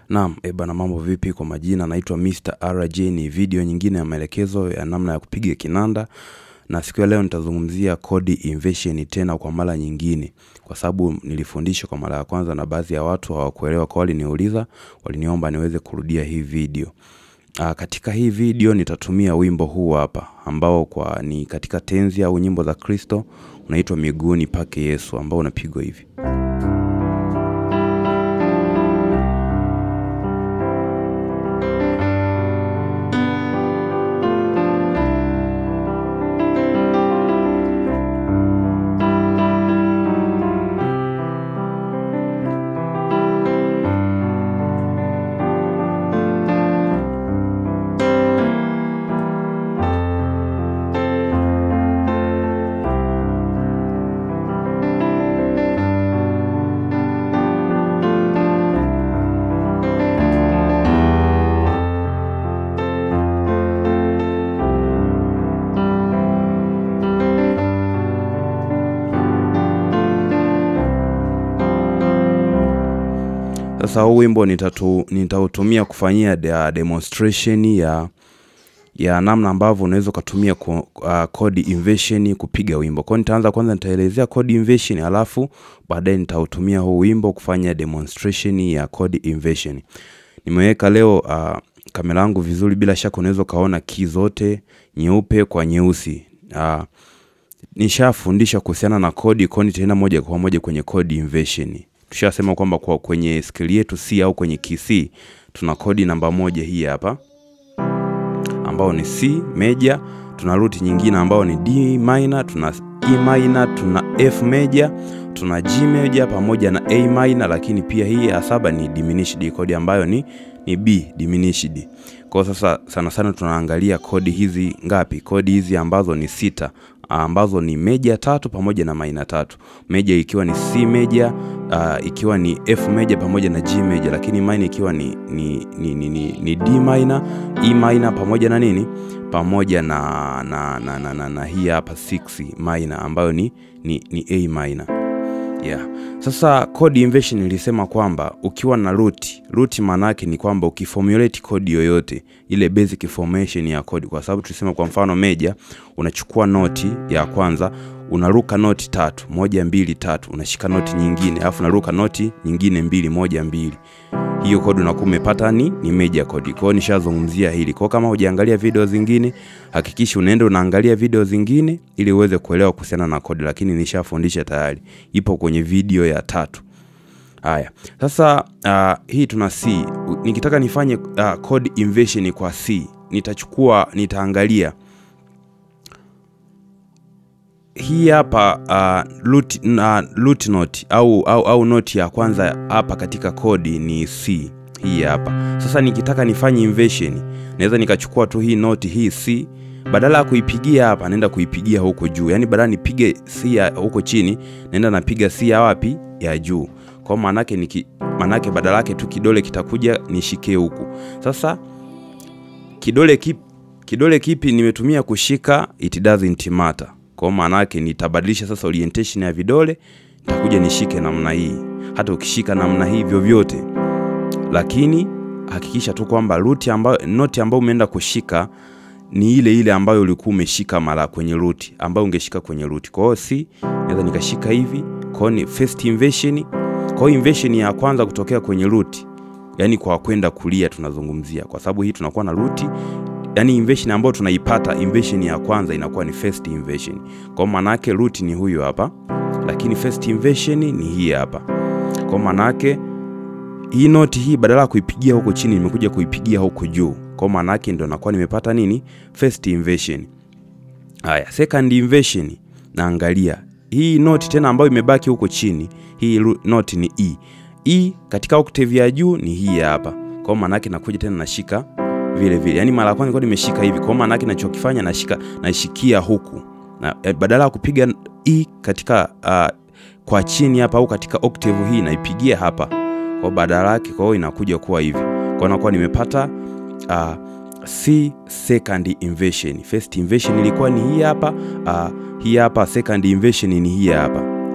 Naam, e bana mambo vipi kwa majina, naitwa Mr. RJ ni video nyingine ya maelekezo ya namna ya kupiga kinanda na siku ya leo nitazungumzia kodi inversion tena kwa mara nyingine kwa sababu nilifundisha kwa mara ya kwanza na baadhi ya watu hawakuelewa kwa waliniuliza, waliniomba niweze kurudia hii video. Aa, katika hii video nitatumia wimbo huu hapa ambao kwa ni katika tenzi au nyimbo za Kristo unaitwa miguuni pake Yesu ambao unapigwa hivi. Sasa huu wimbo nitatu, nitautumia kufanyia de, demonstration ya ya namna ambavyo unaweza ukatumia ko- uh, code inversion kupiga wimbo. Kwa hiyo nitaanza kwanza, nitaelezea code inversion alafu baadaye nitautumia huu wimbo kufanya demonstration ya code inversion. Nimeweka leo uh, kamera yangu vizuri, bila shaka unaweza ukaona key zote nyeupe kwa nyeusi. Uh, nishafundisha kuhusiana na kodi koni tena moja kwa moja kwenye code inversion. Tushasema kwamba kwa kwenye scale yetu C au kwenye key C tuna kodi namba moja hii hapa ambao ni C major, tuna root nyingine ambao ni D minor, tuna E minor, tuna F major, tuna G major pamoja na A minor, lakini pia hii ya saba ni diminished kodi ambayo ni ni B diminished. Kwa hiyo sasa sana sana tunaangalia kodi hizi ngapi? Kodi hizi ambazo ni sita ambazo ni meja tatu pamoja na maina tatu. Meja ikiwa ni C major, uh, ikiwa ni F major pamoja na G major, lakini minor ikiwa ni, ni, ni, ni, ni, ni D minor, E minor pamoja na nini pamoja na, na, na, na, na, na hii hapa 6 minor ambayo ni, ni, ni A minor. Yeah. Sasa code inversion nilisema kwamba ukiwa na root, root maana yake ni kwamba ukiformulate code yoyote ile basic formation ya code, kwa sababu tulisema kwa mfano meja, unachukua noti ya kwanza unaruka noti tatu, moja mbili tatu, unashika noti nyingine, alafu unaruka noti nyingine mbili, moja mbili hiyo kodi unakuwa umepata ni, ni major kodi. Kwa hiyo nishazungumzia hili. Kwa hiyo kama hujaangalia video zingine, hakikisha unaenda unaangalia video zingine ili uweze kuelewa kuhusiana na kodi, lakini nishafundisha tayari, ipo kwenye video ya tatu. Haya, sasa uh, hii tuna C. U- Nikitaka nifanye uh, code inversion kwa C, nitachukua nitaangalia hii hapa uh, root, uh, root note au, au, au note ya kwanza hapa katika kodi ni C hii hapa. Sasa nikitaka nifanye inversion, naweza nikachukua tu hii note hii C, badala ya kuipigia hapa naenda kuipigia huko juu, yaani badala nipige C ya huko chini, naenda napiga C ya wapi ya juu. Kwa maana yake niki maana yake badala yake tu kidole kitakuja nishike huku. Sasa kidole kipi, kidole kipi nimetumia kushika, it doesn't matter. Kwa maana yake nitabadilisha sasa orientation ya vidole, nitakuja nishike namna hii. Hata ukishika namna hii vyovyote, lakini hakikisha tu kwamba root ambayo noti ambayo umeenda kushika ni ile ile ambayo ulikuwa umeshika mara kwenye root ambayo ungeshika kwenye root. Kwa hiyo si naweza nikashika hivi, kwa hiyo ni first inversion. Kwa hiyo inversion ya kwanza kutokea kwenye root, yani kwa kwenda kulia tunazungumzia, kwa sababu hii tunakuwa na root yani inversion ambayo tunaipata inversion ya kwanza inakuwa ni first inversion. Kwa maana yake root ni huyu hapa, lakini first inversion ni hii hapa. Kwa maana yake hii noti hii badala ya kuipigia huko chini nimekuja kuipigia huko juu. Kwa maana yake ndio nakuwa nimepata nini? First inversion. Haya, second inversion naangalia hii noti tena ambayo imebaki huko chini, hii ru- noti ni E. E katika octave ya juu ni hii hapa. Kwa maana yake nakuja tena nashika vile vile. Yaani mara ya kwanza nilikuwa nimeshika hivi. Kwa maana yake ninachokifanya nashika nashikia huku. Na eh, badala ya kupiga E katika uh, kwa chini hapa au katika octave hii naipigia hapa. Kwa badala yake kwa hiyo inakuja kuwa hivi. Kwa nakuwa nimepata uh, C second inversion. First inversion ilikuwa ni hii hapa, uh, hii hapa second inversion ni hii hapa.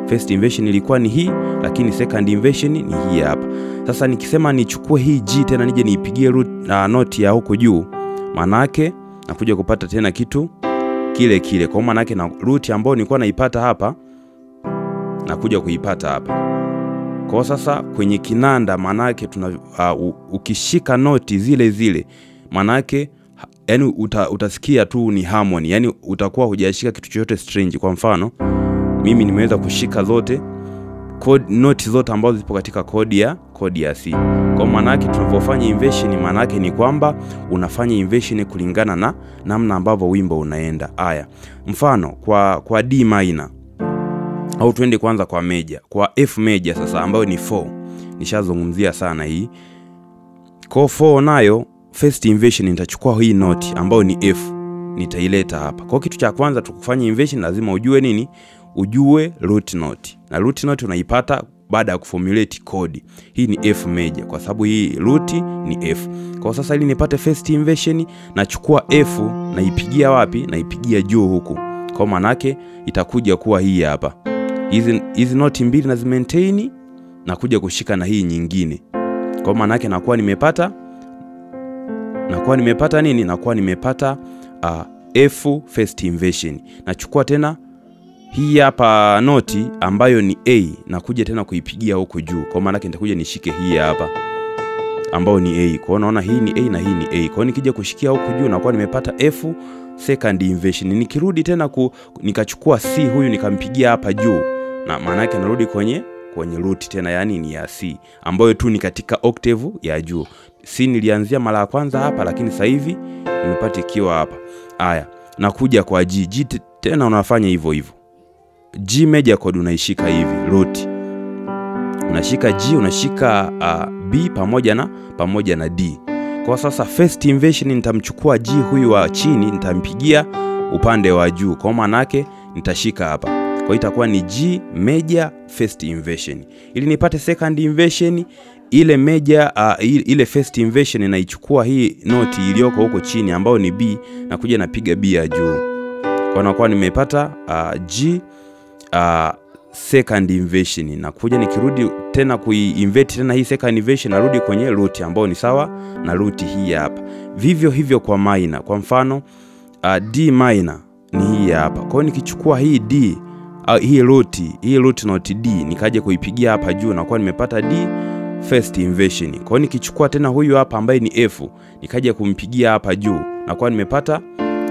First inversion ilikuwa ni hii, lakini second inversion ni hii hapa. Sasa nikisema nichukue hii G tena nije niipigie root uh, note ya huko juu, maana yake nakuja kupata tena kitu kile kile. Kwa maana yake na root ambayo nilikuwa naipata hapa nakuja kuipata hapa. Kwa sasa kwenye kinanda maana yake tuna uh, ukishika noti zile zile maana yake yani uta, utasikia tu ni harmony, yani utakuwa hujashika kitu chochote strange. Kwa mfano mimi nimeweza kushika zote code, noti zote ambazo zipo katika kodi ya kodi ya C. Kwa maana yake tunapofanya inversion, maana yake ni kwamba unafanya inversion kulingana na namna ambavyo wimbo unaenda. Haya, mfano kwa kwa D minor au tuende kwanza kwa meja, kwa F meja sasa, ambayo ni 4 nishazungumzia sana hii. Kwa 4 nayo first inversion nitachukua hii noti ambayo ni F nitaileta hapa. Kwa kitu cha kwanza tukufanya inversion lazima ujue nini? Ujue root note. Na root note unaipata baada ya kuformulate kodi. Hii ni F major kwa sababu hii root ni F. Kwa sasa ili nipate first inversion nachukua F naipigia wapi? Naipigia juu huku. Kwa maana yake itakuja kuwa hii hapa. Hizi hizi noti mbili na zimaintain na kuja kushika na hii nyingine. Kwa maana yake nakuwa nimepata nakuwa nimepata nini? Nakuwa nimepata uh, F first inversion. Nachukua tena hii hapa noti ambayo ni A na kuja tena kuipigia huko juu. Kwa maana yake nitakuja nishike hii hapa ambayo ni A. Kwa hiyo naona hii ni A na hii ni A. Kwa hiyo nikija kushikia huko juu nakuwa nimepata F second inversion. Nikirudi tena ku, nikachukua C huyu nikampigia hapa juu. Na maana yake narudi kwenye kwenye root tena, yani ni ya C ambayo tu ni katika octave ya juu. C nilianzia mara ya kwanza hapa, lakini sasa hivi nimepata ikiwa hapa. Haya, nakuja kwa G. G tena unafanya hivyo hivyo. G major chord unaishika hivi root, unashika G, unashika uh, B pamoja na pamoja na D. Kwa sasa first inversion nitamchukua G huyu wa chini, nitampigia upande wa juu, kwa maana yake nitashika hapa kwa hiyo itakuwa ni G major first inversion. Ili nipate second inversion, ile major uh, ile first inversion inaichukua hii noti iliyoko huko chini ambayo ni B na kuja napiga B ya juu. Kwa nakuwa nimepata uh, G uh, second inversion. Na kuja nikirudi tena kuiinvert tena hii second inversion narudi kwenye root ambayo ni sawa na root hii hapa. Vivyo hivyo kwa minor. Kwa mfano uh, D minor ni hii hapa. Kwa hiyo nikichukua hii D Uh, hii root hii root note D nikaja kuipigia hapa juu na kuwa nimepata D first inversion. Kwa hiyo nikichukua tena huyu hapa ambaye ni F nikaja kumpigia hapa juu na kuwa nimepata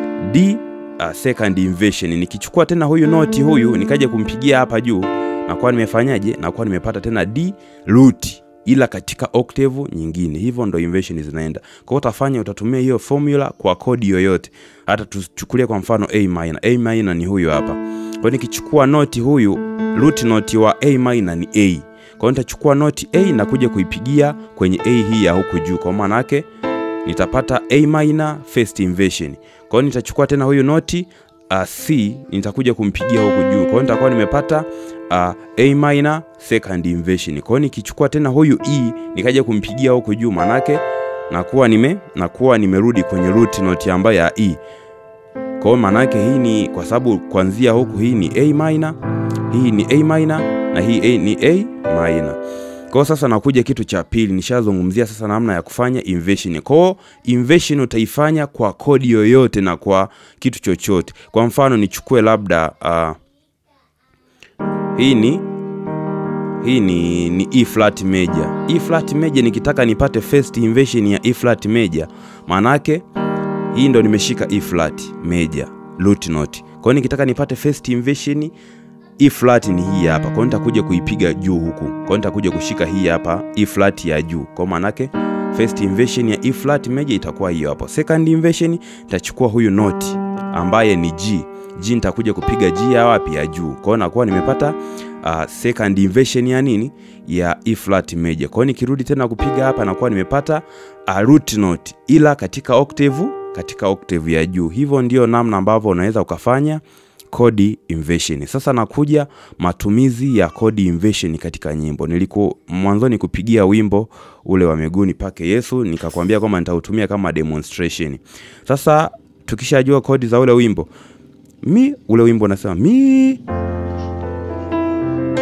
D uh, second inversion. Nikichukua tena huyu note huyu nikaja kumpigia hapa juu na kuwa nimefanyaje? Na kuwa nimepata tena D root ila katika octave nyingine. Hivyo ndo inversion zinaenda. Kwa hiyo utafanya utatumia hiyo formula kwa kodi yoyote. Hata tuchukulie kwa mfano A minor. A minor ni huyu hapa. Kwa hiyo nikichukua noti huyu root note wa A minor ni A. Kwa hiyo nitachukua noti A na kuja kuipigia kwenye A hii ya huku juu. Kwa maana yake nitapata A minor first inversion. Kwa hiyo nitachukua tena huyu noti uh, C nitakuja kumpigia huku juu. Kwa hiyo nitakuwa nimepata uh, A minor second inversion. Kwa hiyo nikichukua tena huyu E nikaja kumpigia huku juu, manake nakuwa nime nakuwa nimerudi kwenye root note ambayo ya E. Kwa hiyo manake hii ni kwa sababu kuanzia huku hii ni A minor, hii ni A minor na hii A ni A minor. Kwa sasa nakuja kitu cha pili, nishazungumzia sasa namna ya kufanya inversion. Kwa hiyo inversion utaifanya kwa kodi yoyote na kwa kitu chochote. Kwa mfano nichukue labda uh, hii ni hii ni, ni E flat major. E flat major nikitaka nipate first inversion ya E flat major, maana yake hii ndo nimeshika E flat major root note. Kwa hiyo nikitaka nipate first inversion E flat ni hii hapa. Kwa hiyo nitakuja kuipiga juu huku. Kwa hiyo nitakuja kushika hii hapa E flat ya juu. Kwa maana yake first inversion ya E flat major itakuwa hiyo hapo. Second inversion nitachukua huyu note ambaye ni G. G nitakuja kupiga G ya wapi ya juu. Kwa hiyo nakuwa nimepata uh, second inversion ya nini? Ya E flat major. Kwa hiyo nikirudi tena kupiga hapa nakuwa nimepata uh, root note ila katika octave katika octave ya juu. Hivyo ndio namna ambavyo unaweza ukafanya kodi inversion. Sasa nakuja matumizi ya kodi inversion katika nyimbo. Niliku mwanzoni kupigia wimbo ule wa miguuni pake Yesu, nikakwambia kwamba nitautumia kama demonstration. Sasa tukishajua kodi za ule wimbo, mi ule wimbo unasema mi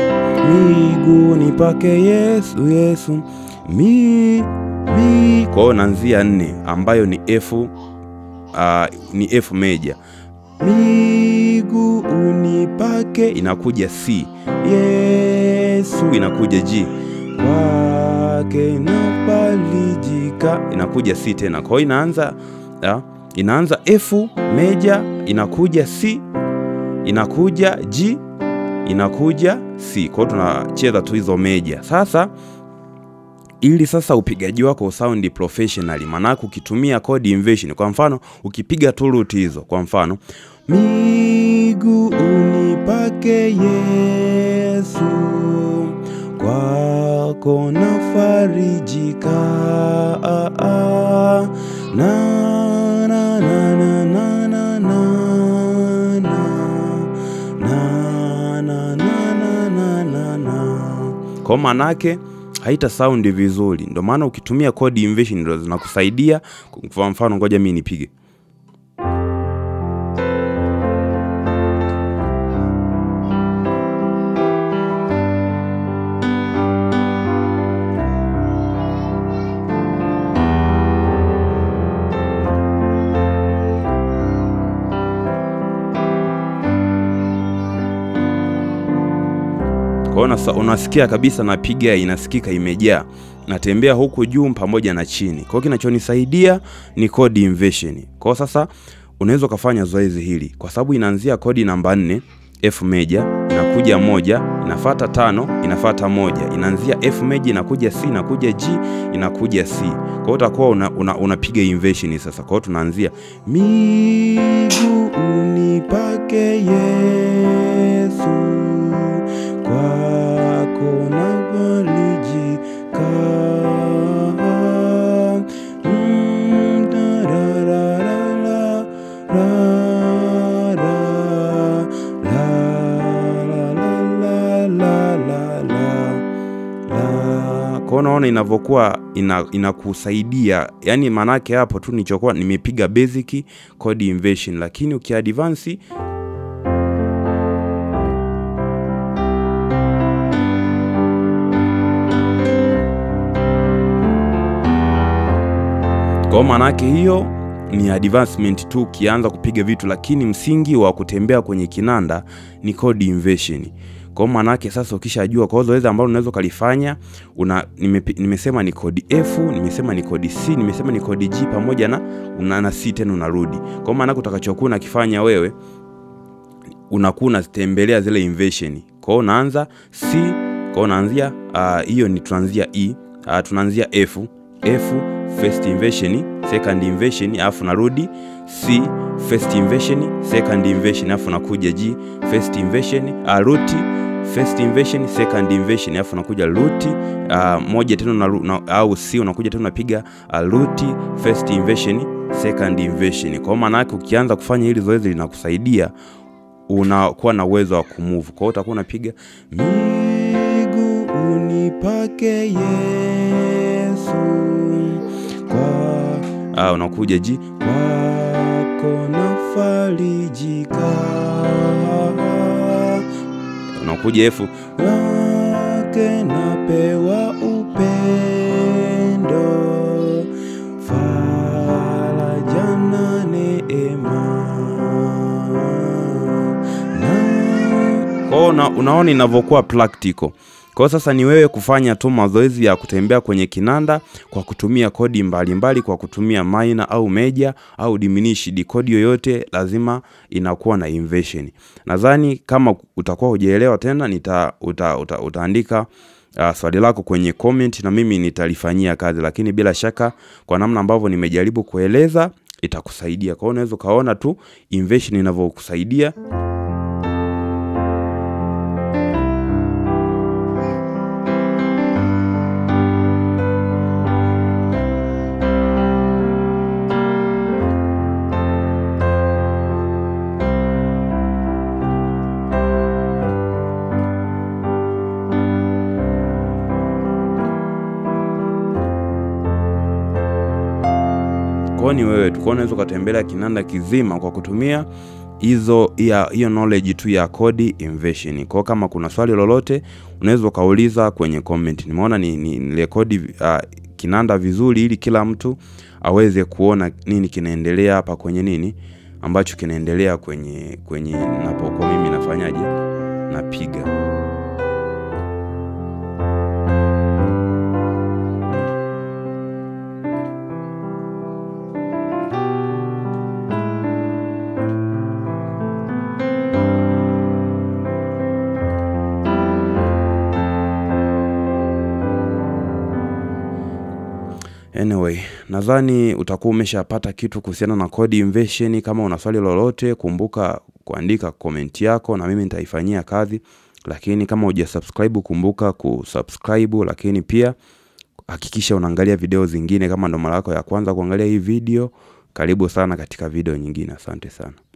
miguuni pake Yesu, Yesu mi, mi. Kwa hiyo naanzia nne ambayo ni F, uh, ni F meja. Miguuni pake inakuja C, Yesu inakuja G, kwake nafarijika inakuja C tena. Kwa hiyo inaanza uh, inaanza F meja inakuja C inakuja G inakuja C. Kwa hiyo tunacheza tu hizo meja. Sasa ili sasa upigaji wako usaundi professionally, maanake ukitumia chord inversion, kwa mfano ukipiga tu root hizo, kwa mfano miguuni pake Yesu, kwako nafarijika ah, ah, na, na, na, na, na, na, na, na, na, na, na, na, na, na. Kwa manake haita sound vizuri, ndio maana ukitumia chord inversion ndio zinakusaidia. Kwa mfano, ngoja mimi nipige Kwa hiyo unasikia kabisa napiga inasikika imejaa, natembea huku juu pamoja na chini. Kwa hiyo kinachonisaidia ni chord inversion. Kwa hiyo sasa unaweza ukafanya zoezi hili, kwa sababu inaanzia kodi namba nne F meja inakuja moja inafata tano inafata moja inaanzia F meja inakuja C inakuja G inakuja C. Kwa hiyo utakuwa unapiga una, una inversion sasa. Kwa hiyo tunaanzia miguuni pake Yesu kwako nafarijika, mm, tararara, rara, la, la, la, la, la, la, la. Kwa unaona inavyokuwa ina, inakusaidia yani, maanake hapo tu nichokuwa nimepiga basic chord inversion, lakini ukiadvance Kwa maanake hiyo ni advancement tu ukianza kupiga vitu, lakini msingi wa kutembea kwenye kinanda ni chord inversion. Kwa maanake sasa ukishajua, kwa zoezi ambalo unaweza ukalifanya una nime, nimesema ni chord F, nimesema ni chord C, nimesema ni chord G pamoja na una na C tena unarudi. Kwa maanake utakachokuwa unakifanya wewe unakuwa unatembelea zile inversion. Kwa hiyo unaanza C, kwa hiyo unaanzia hiyo uh, ni tunaanzia E, uh, tunaanzia F, F first inversion second inversion alafu narudi C first inversion second inversion alafu nakuja G first inversion uh, root first inversion second inversion alafu nakuja root uh, moja tena na, na, au C unakuja tena unapiga uh, root first inversion second inversion. Kwa maana yake ukianza kufanya hili zoezi linakusaidia unakuwa na uwezo wa kumove. Kwa hiyo utakuwa unapiga miguuni pake Yesu kwa ah, unakuja G kwako nafarijika, unakuja F wake napewa upendo, faraja na neema na... Kwa una, unaona inavyokuwa practical. Kwa sasa ni wewe kufanya tu mazoezi ya kutembea kwenye kinanda kwa kutumia kodi mbalimbali mbali, kwa kutumia minor au major au diminished. Kodi yoyote lazima inakuwa na inversion. Nadhani kama utakuwa hujaelewa tena nita, uta, uta, utaandika uh, swali lako kwenye comment na mimi nitalifanyia kazi, lakini bila shaka kwa namna ambavyo nimejaribu kueleza itakusaidia. Kwa hiyo unaweza ukaona tu inversion inavyokusaidia. ni wewe tu. Unaweza ukatembelea kinanda kizima kwa kutumia hizo ya hiyo knowledge tu ya code inversion. Kwa kama kuna swali lolote unaweza ukauliza kwenye comment. Nimeona ni, ni, ni rekodi uh, kinanda vizuri ili kila mtu aweze kuona nini kinaendelea hapa kwenye nini ambacho kinaendelea kwenye kwenye napokuwa mimi nafanyaje napiga. Anyway, nadhani utakuwa umeshapata kitu kuhusiana na code inversion. Kama una swali lolote, kumbuka kuandika komenti yako na mimi nitaifanyia kazi, lakini kama hujasubscribe kumbuka kusubscribe, lakini pia hakikisha unaangalia video zingine. Kama ndo mara yako ya kwanza kuangalia hii video, karibu sana katika video nyingine. Asante sana.